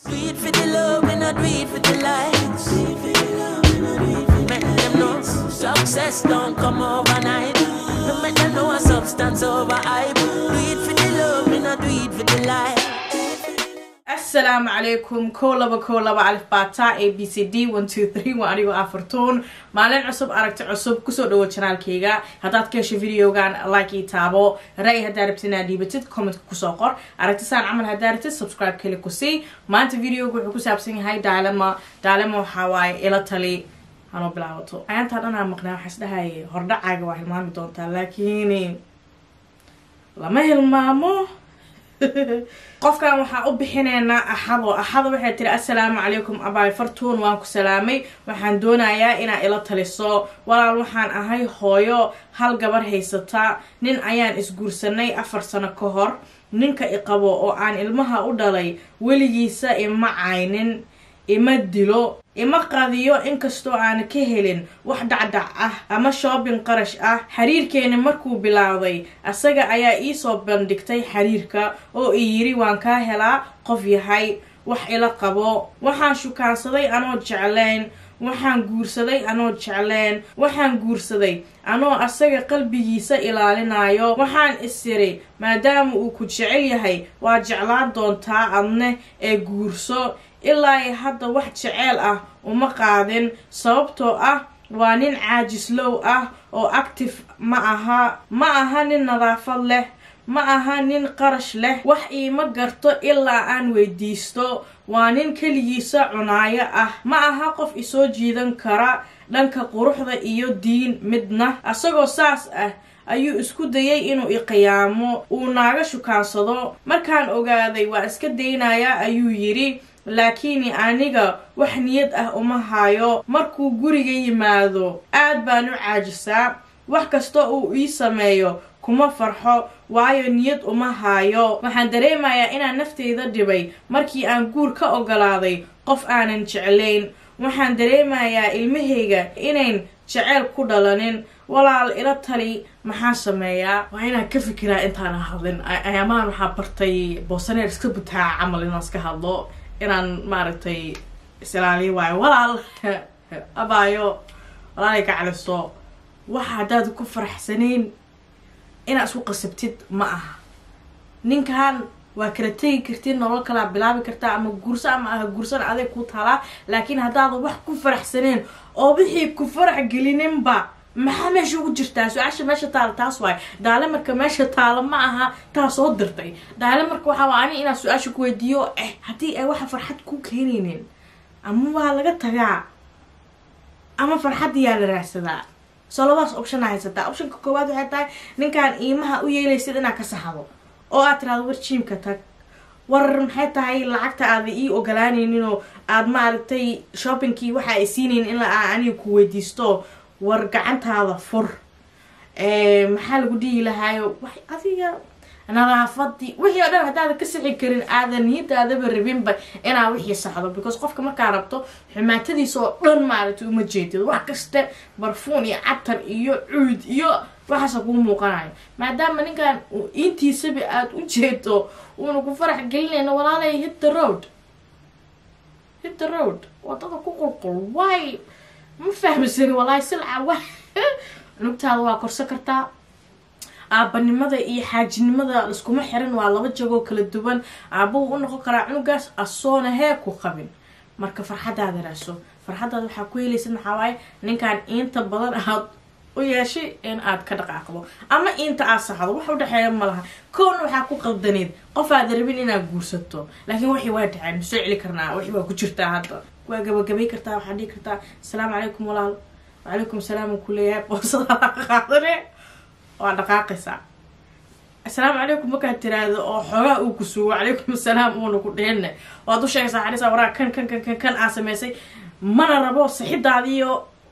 Do it for the love and not do it for the likes. Make them know success don't come overnight. No make them know a substance over hype. Do it for the love and not do it for the likes. asalaamu calaykum kow laba kow laba alif bata a b c d one two three waa anigoo afartuun maalin cusub aragti cusub kusoo dhawo janaalkayga haddaad ka hesho videogan like ii taabo ra-y haddaa rabtid inaad dhiibatid commentka kusoo qor aragti saan camal haddaa rabtid subscribe kali ku sii maanta videoga wuxuu ku saabsan yahay daalema daalema waxaa waaye ila tali hanoo bilaabato ayaantaa dhanaa maqnaa waxaa isdhahaye hordhacaaga waa hilmaami doontaa laakiin lama hilmaamo qofkan waxaa u bixineynaa axado axado waxay tiri assalaamu calaykum abaay fartuun waan ku salaamay waxaan doonayaa inaa ila taliso walaal waxaan ahay hooyo hal gabar haysata nin ayaan isguursanay afar sano ka hor ninka iqabo oo aan ilmaha u dhalay weligiisa ima caynin ima dilo ima qadiyo inkastoo aan ka helin wax dhacdhac ah ama shoobin qarash ah xiriirkeeni markuu bilaawday asaga ayaa iisoo bandhigtay xiriirka oo i yiri waan kaa helaa qof yahay wax ila qabo waxaan shukaansaday anoo jeclayn waxaan guursaday anoo jecleen waxaan guursaday anoo asaga qalbigiisa ilaalinayo waxaan isiri maadaama uu ku jecel yahay waa jeclaan doontaa adne ee guurso ilaa hadda wax jeceel ah uma qaadin sababtoo ah waa nin caajislow ah oo active ma aha ma aha nin nadaafad leh ma aha nin qarash leh wax iima garto ilaa aan weydiisto waa nin keligiisa cunaayo ah ma aha qof isoo jiidan kara dhanka quruxda iyo diin midna asagoo saas ah ayuu isku dayay inuu iqiyaamo uu naaga shukaansado markaan ogaaday waa iska daynayaa ayuu yidhi laakiin aniga wax niyad ah uma hayo markuu guriga yimaado aad baan u caajisaa wax kasta uu ii sameeyo kuma farxo waayo niyad uma haayo waxaan dareemayaa inaan nafteyda dhibay markii aan guur ka ogolaaday qof aanan jeclayn waxaan dareemayaa ilmahayga inayn jeceyl ku dhalanin walaal ila tali maxaa sameeyaa waa inaan ka fikiraa intaana hadlin ayaamahan waxaa bartay boosaneer iska butaaca camal inaan iska hadlo inaan maaragtay isilaaliyo waayo walaal abaayo walaalay ka caliso waxa haddaad ku faraxsanayn inaad isku qasabtid ma aha ninkan waa kala tegi kartid nolol kalaa bilaabi kartaa ama guurso ama aha guursan aday ku taalaa laakiin haddaada wax ku faraxsaneen oo wixii ku farax gelininba maxaa meesha ugu jirtaa su-aasha meesha taala taas waayo daale marka meesha taala ma aha taa soo dirtay daale marka waxaa waa ani inaad su-aasha ku weydiiyo eh haddii ay waxa farxad ku keenaynin ama waa laga tagaa ama farxaddiyaa la raadsadaa soo labadaas optiona haysataa optionka koowaad waxay tahay ninkaan iimaha u yeelaysid inaad ka saxdo oo aad tiraado war jiimka tag war maxay tahay lacagta aada ii ogolaanayninoo aada maaragtay shoppingkii waxa ay siinaynin in la aniga ku weydiisto war gacantaada fur maxaa lagu dhihi lahaayo wax adiga nadaafadii wixii oo dhan haddaada ka sixi karin aadan niyadaadaba rabinba inaa wixii saxdo because qofka markaa rabto xumaatadiisa oo dhan maaragtay uma jeedid wax kasta barfuun iyo catar iyo cuud iyo waxaasa kuu muuqanayo maadaama ninkan intiisaba aada u jeedo uuna ku farax gelinayna walaalay hit the road hit the road wadada ku qulqul way ma fahmsani walaahi silca wa cunugtaada waa korsan kartaa aabanimada iyo xaajinimada liskuma xiran waa laba jagoo kala duwan aabbahu u noqon karaa cunugaas asoona hee ku qabin marka farxadaada raaso farxadaada waxaa ku helaysa maxaa waaye ninkan inta badan aad u yeeshay in aad ka dhaqaaqdo ama inta aad saxdo wax udhexeeya ma laha kowna waxaa ku qaldaneed qof aada rabin inaad guursato laakiin waxii waa dhaceen masoo celi karnaa wixii waa ku jirtaa hadda waa gabagabay kartaa waxaad dhihi kartaa asalaamu calaykum walaal wacalaykum salaam uu ku leeyahay boosadaada qaadane waa dhaqaaqaysaa assalaamu calaykum markaad tiraahdo oo xoogaa uu ku sugo calaykum asalaam uuna ku dhehenne waad u sheegaysaa xadhisaa waraa kan kan kan kan kan aa samaysay mana rabo saxidaadiiyo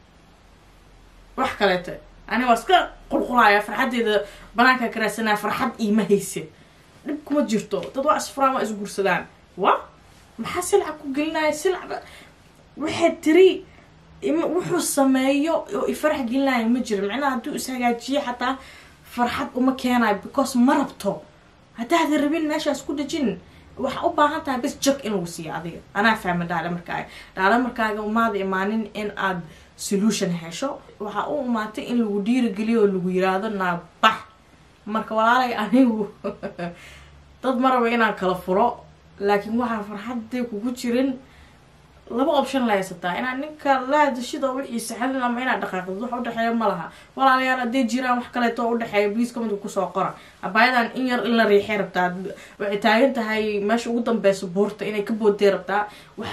wax kaleete ani waa iska qulqulaaya farxaddeeda banaankaa ka raadsanaya farxad iima hayse dhib kuma jirto dad waa isfuraan waa isguursadaan wa maxaa silca ku gelinaya silca waxay tiri wuxuu sameeyo oo ifarax gelinaya ma jiro micnaha hadduu ishagaajiyo xataa farxad uma keenayo because ma rabto haddaada rabin meeshaas ku dhejin waxaa u baahan tahay bis jag in lagu siiyo adiga anaa fahma dhaale markaaga dhaale markaaga umaada imaanin in aad solution hesho waxaa u imaatay in lagu dhiirigeliyo oo lagu yiraahdo naa bax marka walaalay anigu dad ma raba inaan kala furo laakiin waxaa farxadday kugu jirin laba option la haysataa inaad ninka la hadashid oo wixii saxadin ama inaad dhaqaaqdid wax udhexeeya ma laha walaalayaal hadday jiraan wax kaleeto oo udhexeeya bliis commentka kusoo qora abaayadan in yar in la riixay rabtaa waxay taagan tahay meesha ugu dambeysa buurta inay ka boodday rabtaa wax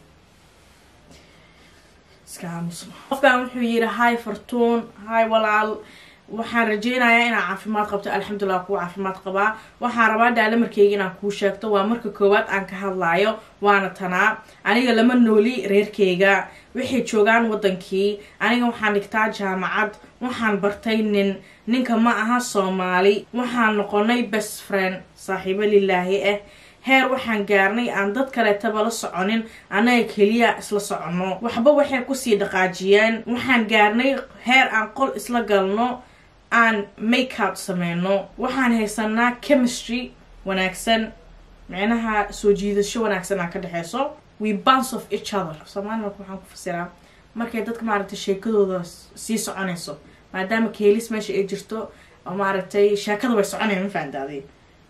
iska aamusno qofkan wuxuu yidhi hi fartuun hi walaal waxaan rajeynayaa inaa caafimaad qabto alxamdulilah kuu caafimaad qabaa waxaan rabaa daalamarkeyga inaan kuu sheegto waa marka koowaad aan ka hadlaayo waana tanaa aniga lama nooli reerkeyga waxay joogaan wadankii aniga waxaan dhigtaa jaamacad waxaan bartay nin ninka ma aha soomaali waxaan noqonay best friend saaxiibo lilaahi ah heer waxaan gaarnay aan dad kaleetaba la soconin annaga keliya isla soconno waxba waxay kusii dhaqaajiyeen waxaan gaarnay heer aan qol isla galno aan makeup sameyno waxaan haysanaa chemistry wanaagsan micnaha soo jiidasho wanaagsan aan ka dhexeyso we bounce of each other soomaali marka waxaan ku fasiraa markay dadka maaragtay sheekadooda sii soconayso maadaama keelis meesha ay jirto oo maaragtay sheekada way soconaya ma fahandaaday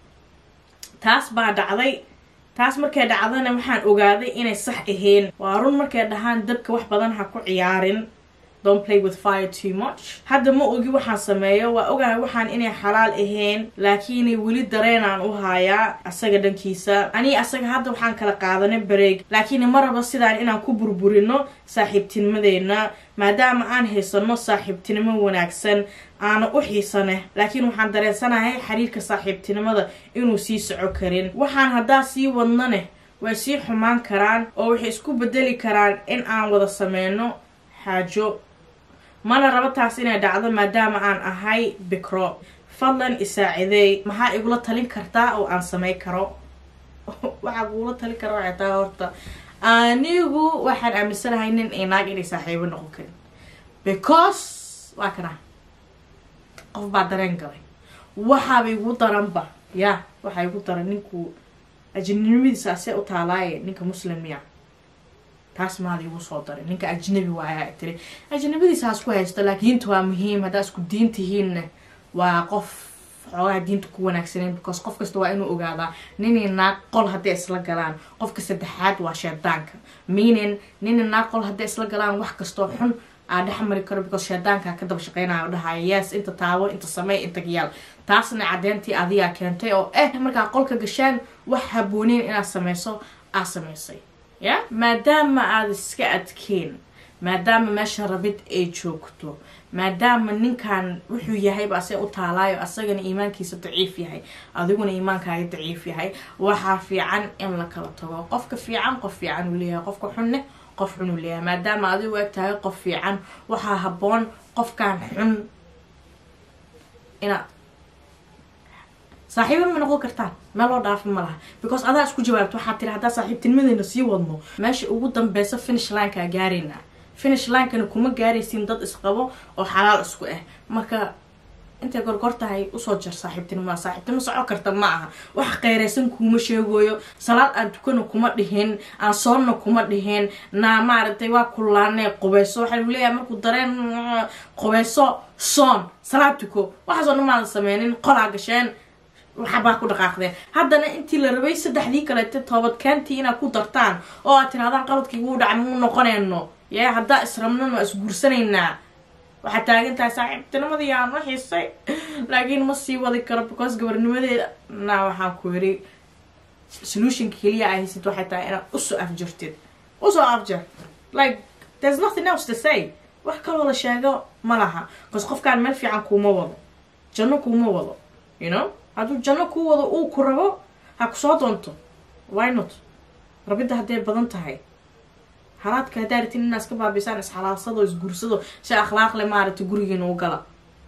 taas baa dhacday taas markay dhacdana waxaan ogaaday inay sax ahayn waa run markay dhahaan dabka wax badan ha ku ciyaarin don't play with fire too much hadda ma ogi waxaan sameeyo waa ogahay waxaan inay xalaal ahayn laakiinay weli dareenaan u haayaa asaga dhankiisa anii asaga hadda waxaan kala qaadanay bareeg laakiin ma rabo sidaan inaan ku burburino saaxiibtinimadeena maadaama aan haysano saaxiibtinimo wanaagsan aana u xiisane laakiin waxaan dareensanahay xiriirka saaxiibtinimada inuu sii soco karin waxaan haddaa sii wadnane way sii xumaan karaan oo waxay isku bedeli karaan in aan wada sameyno xaajo mana rabo taas inay dhacdo maadaama aan ahay bikro fadlan isaacideey maxaa igula talin kartaa oo aan samey karo waxaa kugula talin kara waxay tahay horta anigu waxaan aaminsanahay nin ay naag inay saaxiibo noqon karin because waa kana qof baa dareen galay waxaaba igu daranba ya waxaa igu daran ninku ajinimadiisa asee u taalaaye ninka muslimiya taas maada igu soo daray ninka ajnabi waayaa tiri ajnabadiisa ha isku haysto laakiin diinta waa muhiim haddaa isku diin tihiinna waa qof xoogaha diinta ku wanaagsaneen because qof kasta waa inuu ogaadaa ninay naag qol hadday isla galaan qofka saddexaad waa sheedaanka meaning ninay naag qol hadday isla galaan wax kastoo xun aa dhex mari karo because sheedaanka ka daba shaqeynaya o dhahaya yes inta taabo inta samey inta yaal taasna cadeyntii adigaa keentay oo eh markaa qolka gashaan wax habooneyn inaad sameyso aa sameysay ya maadaama aada iska adkeen maadaama meesha rabid ay joogto maadaama ninkan wuxuu yahayba asee u taalaayo asagana iimaankiisa daciif yahay adiguna iimaankaaga daciif yahay waxaa fiican in la kala tago qofka fiican qof fiican uu leeyahay qofka xunne qof xun uu leeyahay maadaama adigu eg tahay qof fiican waxaa haboon qofkan xun inaad saaxiiba ma noqon kartaan meel loo dhaafa ma laha because adaa isku jawaabto waxaa tiri haddaa saaxiibtinimadeena sii wadno meesha ugu dambeysa finish linkaa gaarayna finish linkana kuma gaaraysiin dad isqabo oo xalaal isku ah marka intay gorgor tahay usoo jar saaxiibtinimada saaxiibtinimo soco karta ma aha wax qeyraysan kuuma sheegoyo salaad aan tukana kuma dhihin aan soonna kuma dhihin naa maaragtay waa kulaanee qubeyso waxaa lagu leeyahay markuu dareen qubeyso soon salaad tuko waxaasoo dhan maadan sameynin qolaa gasheen waxabaa ku dhaqaaqdeen haddana intii la rabay saddexdii kaleete toobadkaantii inaad ku dartaan oo aad tirahdaan qaladkii wuu dhacay muu noqonayno yee haddaa israbnan waa isguursanaynaa waxaad taagan tahay saaxiibtinimadii aan u xiisay laakiin ma sii wadi karo because gabarnimadeeda na waxaan ku yiri solutionka keliya a haysid waxay tahay inaad usoo afjartid usoo afjar like there's nothing else to say wax kaloo la sheego ma laha bcause qofkaan meel fiican kuuma wado janno kuuma wado you know hadduu janno kuu wado uu ku rabo ha kusoo doonto why not rabidda hadday badan tahay halaadka haddaa ratin inaa iska baabisaan isxalaalsado isguursado si akhlaaqle maaragtay gurigiina u gala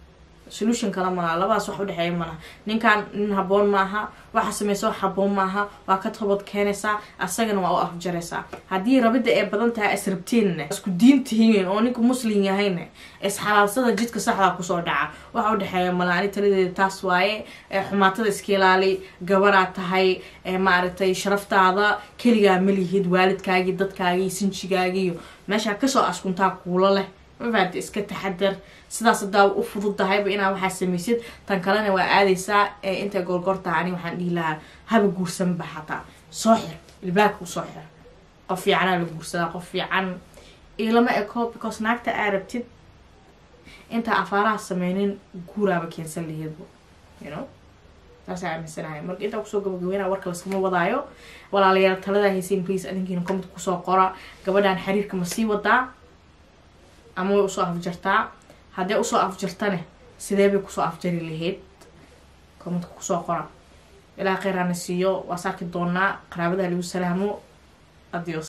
solution kale malaha labadaas wax udhexeeya malaha ninkan nin haboon maaha waxa sameysa wax haboon maaha waa ka toobad keenaysaa asagana waa u afjaraysaa haddii rabida ay badan tahay israbtiinna isku diin tihiin oo ninka muslim yahayna isxalaalsada jidka saxdaa kusoo dhaca waxa udhexeeya malaha ani taladeeda taas waaye xumaatada iska ilaali gabaraa tahay maaragtay sharaftaada keligaa malihid waalidkaagii dadkaagii sinjigaagiiyo meeshaa kasoo askuntaa kuulo leh mafaati iska taxadar sidaas hadaa u fudud tahayba inaa waxaa samaysid tan kalena waa aadaysaa intay goorgoortaha ani waxaan dhihi lahaa haba guursanba xataa soo xir ilbaabka usoo xir qof fiicanaa la guursadaa qof fiican ilama eko because naagta aa rabtid intaa afaaraha sameynin guuraaba keensan laheedba you know taasaa aaminsanahay marka intaa kusoo gabagabeynaa warka laskama wadaayo walaalayaal taladaa haysiin please adinkiina comment kusoo qora gabadhan xiriirka ma sii wadaa ama way usoo afjartaa haddee usoo afjartane sidee bay kusoo afjari lahayd commentka kusoo qora ilaa kheyraana siiyo waa saarki doonaa qaraabada lagu salaamo adios